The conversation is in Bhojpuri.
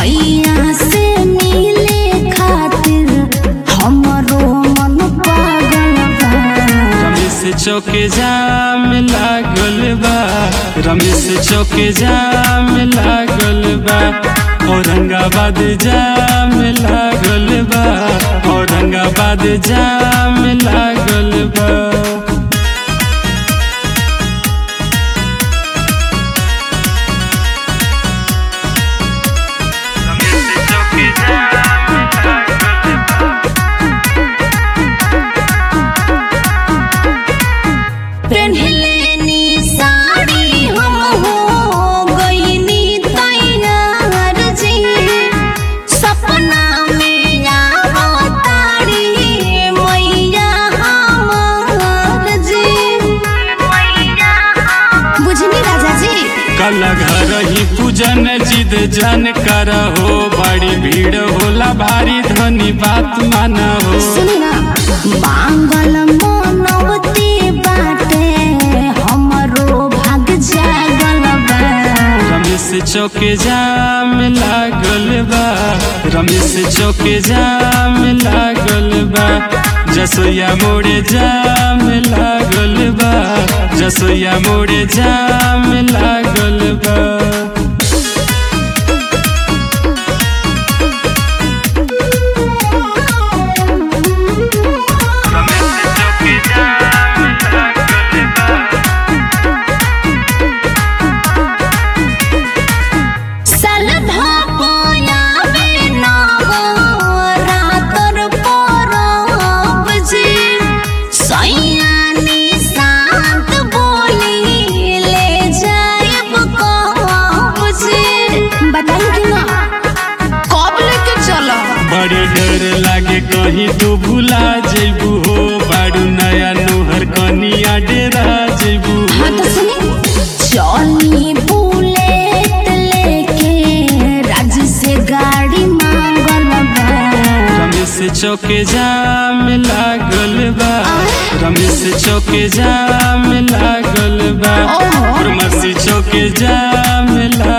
सैया से मिले खातिर हमरो मन पागल बा रमेश चौके जाम लागल बा रमेश चौके जाम लागल बा औरंगाबाद जाम लागल बा औरंगाबाद जाम लागल बा पेन्हलेनी साड़ी हम हो गईनी तैयार जी सपना में आवतारी मैया हमार जी बुझनी राजा जी कल घर ही पूजन जिद जन कर हो बड़ी भीड़ होला भारी धनी बात माना हो सुनी ना बांगल मनवती बाटे हमरो भाग जागल बा रमेश चौके जाम लागल बा रमेश चौके जाम लागल बा जसोया मोड़े जाम लागल बा जसोया मोड़े जाम लागल बा सलधा पाया में नावा रातर परब जी सैयानी शांत बोली ले जायब कब जी बताइए कि ना कब लेके चलो बड़े डर लागे कहीं तो भुला जेबू हो बारू नया नोहर कनिया डेरा जेबू हाँ तो सुनी चली बुलेट लेके राज से गाड़ी मांगल बा रमेश चौके जाम लागल बा रमेश चौके जाम लागल बा ओहो। फार्मेसी चौके जाम लागल